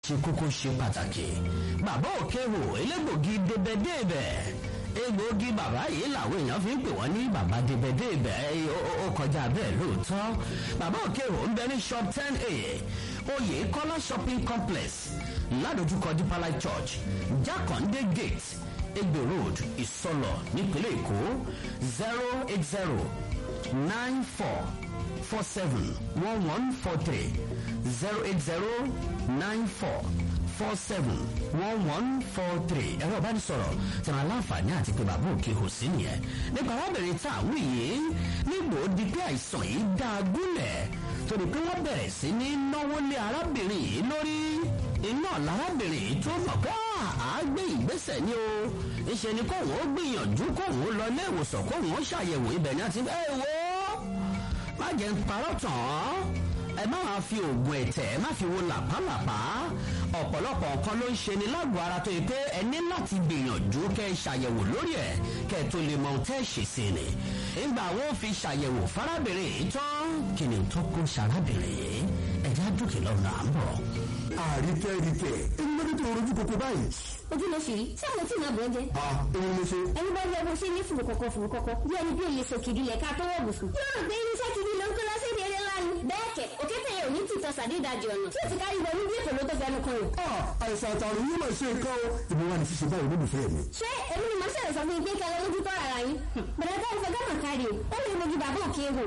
ṣe kókó ṣe pàtàkì bàbá òkèwò elégbògi débẹdébẹ egbògi bàbá yìí làwọn èèyàn fi ń pè wọ́n ní bàbá débẹdébẹ ó kọjá bẹ́ẹ̀ lóòótọ́ bàbá òkèwò ń bẹ ní shop ten a oyè kọ́lá shopping complex ládojúkọ deeper life church jákàndé gate egbe road ìsọlọ nípínlẹ̀ èkó zero eight zero nine four four seven one one four three zero eight zero nine four four seven one one four three ẹ̀rọ ìbánisọ̀rọ̀ tí wọn aláǹfààní àti pé bàbá òkè kò sí nìyẹn nípa arábìnrin tá à ń wí yìí nígbò di pé àìsàn yìí dá a gúnlẹ̀ torí pé wọ́n bẹ̀rẹ̀ sí ní náwó lé arábìnrin yìí lórí iná lárábìnrin yìí tó mọ̀ pé àá gbé ìgbésẹ̀ ní o ìṣe ni kóhùn ó gbìyànjú kóhùn ó lọ ilé ìwòsàn kóhùn ó ṣàyẹ̀wò ibẹ̀ ní àti ẹ wo má jẹ́ ń parọ́ tàn án ẹ má máa fi oògùn ẹ̀tẹ̀ ẹ má fi wo làpálàpá ọ̀pọ̀lọpọ̀ nǹkan ló ń ṣe ni lágọ̀ọ́ ara tó yẹ pé ẹ ní láti gbìyànjú kẹ́ ẹ ṣàyẹ̀wò lórí ẹ̀ kẹ́ ẹ tó lè mọ ohun tẹ́ ẹ ṣe sí ni nígbà wo fi ṣàyẹ̀wò fárábìnrin yìí tán kí ni tó kó ṣarábìnrin yìí ẹ̀já dúkì lọ́nà à ń bọ̀. àríkẹ́ ríkẹ́ ẹni lórí tó rojú koko báyìí. ojú ló ṣì rí tí àwọn tí màá bọ̀ jẹ́. a èmi ló ṣe. ẹni bá yẹ bó ṣe ní fùrù kọ̀kọ̀ fùrù kọ̀kọ̀ bí ẹni bí òye sòkìdí lẹ̀ ká tó wọ̀ bùsùn. yóò rò pé irinṣẹ́ kìdí ló ń kó lọ sí ìdí eré ńlá ni. bẹ́ẹ̀ kẹ̀ òkété yẹn ò ní tìtọ́ sàdédàjì ọ̀nà tí ò ti kárí wọnú bí èkó ló tó fẹnu kan rò. a àìsàn àtàrùn yìí máa ṣe nǹkan o. ìbí wa ni ṣíṣe báyìí olólùfẹ́ mi. ṣé èmi ni màá ṣẹlẹ̀ sọ fún yín pé kẹlẹ́ lójú tọ́ ara yín. bẹ̀rẹ̀ bá ìfẹ́ gánà kárí o ó lè mojú bàbá òkè wò.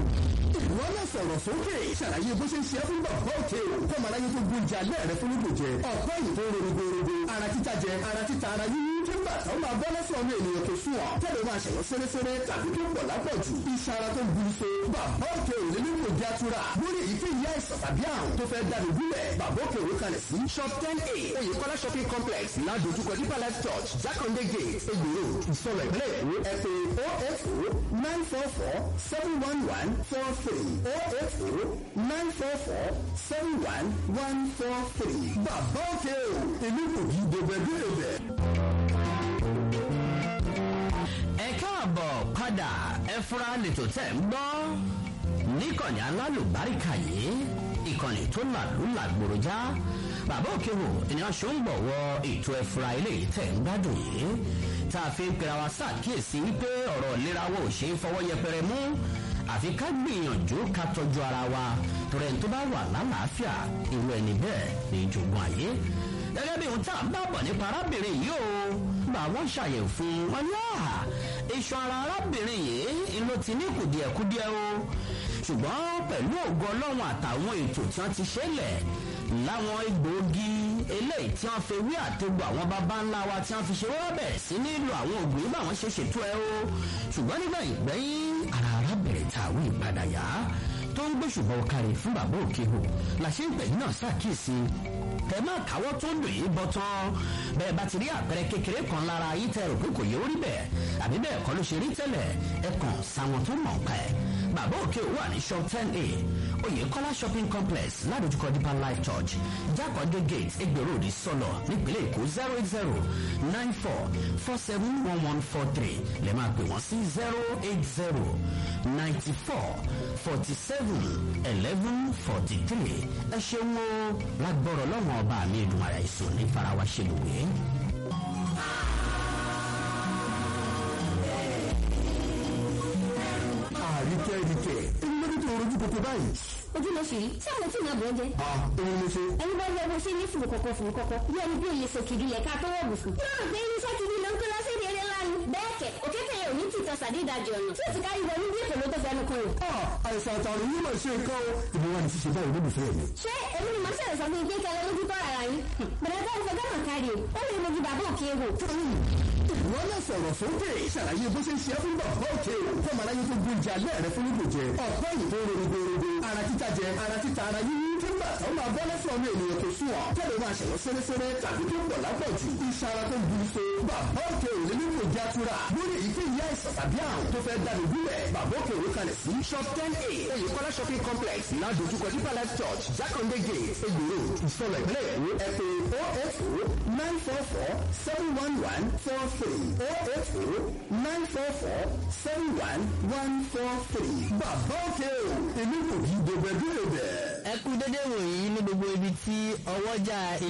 ìwọ náà sọ̀rọ̀ sókè ṣàlàyé bó ṣe ń ṣe é fún bàbá òkè o kó màá láyé tó gbóúnjẹ alẹ́ rẹ fún nígbò jẹ ọ̀pọ̀ èyí tó ń rorogorogo ara títa jẹ ara títa ara yíyí tó ń bà tó máa bọ́ lọ́sọ̀ ọmọ ènìyàn tó sùn ọ́ tẹ́lẹ̀ máa ṣẹ̀wọ́ sẹ́rẹ́sẹ́rẹ́ tàbí tó pọ̀ lápọ̀jù iṣan ara tó ń bu ife bàbá òkè ò lè nílò jẹ́ àtúrà lórí èyíkéyìí àìsàn tàbí àrùn tó fẹ́ dáni gúnlẹ̀ bàbá òkè òwe kalẹ̀ sí shop ten a oyèkọ́lá shopping complex ládojúkọ deeper life church jákàndé gate egbòro ìsọlọ ìpínlẹ̀ èkó ẹ pé oh eight oh nine four four seven one one four three oh eight oh nine four four seven one one four three bàbá òkè o èmi kò kí dèbẹ̀dèbẹ̀. ẹ káàbọ̀ padà ẹ fura lètò tẹ̀ ń gbọ́ níkànnì alálùbáríkà yìí ìkànnì tó làlú làgbòròjá bàbá òkèwò ènìyàn ṣó ń bọ̀wọ̀ ètò ẹ̀fura eléyìí tẹ̀ ń gbádùn yìí tá a fi ń pera wa ṣàkíyèsí wípé ọ̀rọ̀ ìlera wa ò ṣe é fọwọ́ yẹpẹrẹ mú àfi ká gbìyànjú ká tọ́jú ara wa torí ẹni tó bá wà lálàáfíà irú ẹni bẹ́ẹ̀ ní ìjọgbọ́n ayé gẹ́gẹ́ bí ohun tá à ń bá bọ̀ nípa arábìnrin yìí o bá wọ́n ṣàyẹ̀wò fún wọn yá iṣan ara arábìnrin yìí ló ti ní kùdìẹ̀kudiẹ o ṣùgbọ́n pẹ̀lú ògo ọlọ́run àtàwọn ètò tí wọ́n ti ṣẹlẹ̀ láwọn egbòogi eléyìí tí wọ́n fi wí àtẹ̀gbọ́ àwọn baba ńlá wa tí wọ́n fi ṣe wọ́n bẹ̀ sí nílò àwọn ògùn yìí báwọn ṣe ṣètò ẹ o ṣùgbọ́n nígbà ìgbẹ́yìn ara arábìnrin tàwí ìpadà yá tó ń gbé ṣùgbọ́n kárí fún bàbá òkè hò làṣẹ ìgbẹ̀yìn náà ṣàkíyèsí tẹ má káwọ́ tó ń lò yìí bọ́ tán bẹ́ẹ̀ bá ti rí àpẹẹrẹ kékeré kan lára yìí tẹ rò pé kò yẹ orí bẹ́ẹ̀ àbí bẹ́ẹ̀ kọ́ ló ṣe rí tẹ́lẹ̀ ẹ kàn sáwọn tó mọ̀ pa ẹ̀ bàbá òkè wà ní shop ten a oyèkọ́lá shopping complex ládojúkọ deeper life church jákòdé gate egbèrò òdì sọlọ nípínlẹ̀ èkó zero eight zero nine four four seven one one four three lè máa pè wọ́n sí zero eight zero ninety four forty seven eleven forty three ẹ ṣeun o lágbọ́rọ̀ lọ́wọ́ ọba mi ìdùn ara ìsùn ní farawa ṣe lòwe. àríkẹ́ ríkẹ́ ẹni lórí tó rojú koko báyìí. ojú ló ṣì rí tí àwọn tí màá bọ̀ jẹ́. a èmi ló ṣe. ẹni bá yẹ bó ṣe ní fùrù kọ̀kọ̀ fùrù kọ̀kọ̀ bí ẹni bí òye sòkìdí lẹ̀ ká tó wọ̀ bùsùn. yóò rò pé irinṣẹ́ kìdí ló ń kó lọ sí ìdí eré ńlá ni. bẹ́ẹ̀ kẹ̀ òkété yẹn ò ní tìtọ́ sàdédàjì ọ̀nà tí ò ti kárí wọnú bí èkó ló tó fẹnu kan rò. a àìsàn àtàrùn yìí máa ṣe nǹkan o. ìbí wa ni ṣíṣe báyìí olólùfẹ́ mi. ṣé èmi ni màá ṣẹlẹ̀ sọ fún yín pé kẹlẹ́ lójú tọ́ ara yín. bẹ̀rẹ̀ bá ìfẹ́ gánà kárí o ó lè mojú bàbá òkè wò. ìwọ náà sọ̀rọ̀ sókè ṣàlàyé bó ṣe ń ṣe é fún bàbá òkè o kó màá láyé tó gbóúnjẹ alẹ́ rẹ fún nígbò jẹ ọ̀pọ̀ èyí tó ń rorogorogo ara títa jẹ ara títa ara yíyí tó ń bà tó máa bọ́ lọ́sọ̀ ọmọ ènìyàn tó sùn ọ́ tẹ́lẹ̀ máa ṣẹ̀wọ́ sẹ́rẹ́sẹ́rẹ́ tàbí tó pọ̀ lápọ̀jù iṣan ara tó ń bu ife bàbá òkè ò lè nílò jẹ́ àtúrà lórí èyíkéyìí àìsàn tàbí àrùn tó fẹ́ dáni gúnlẹ̀ bàbá òkè òwe kalẹ̀ sí shop ten a oyèkọ́lá shopping complex ládojúkọ deeper life church jákàndé gate egbòro ìsọlọ ìpínlẹ̀ èkó ẹ pé oh eight oh nine four four seven one one four three oh eight oh nine four four seven one one four three bàbá òkè o èmi kò kí dèbẹ̀dèbẹ̀. ẹ kú dédé wòyí ní gbogbo ibi tí ọwọ́jà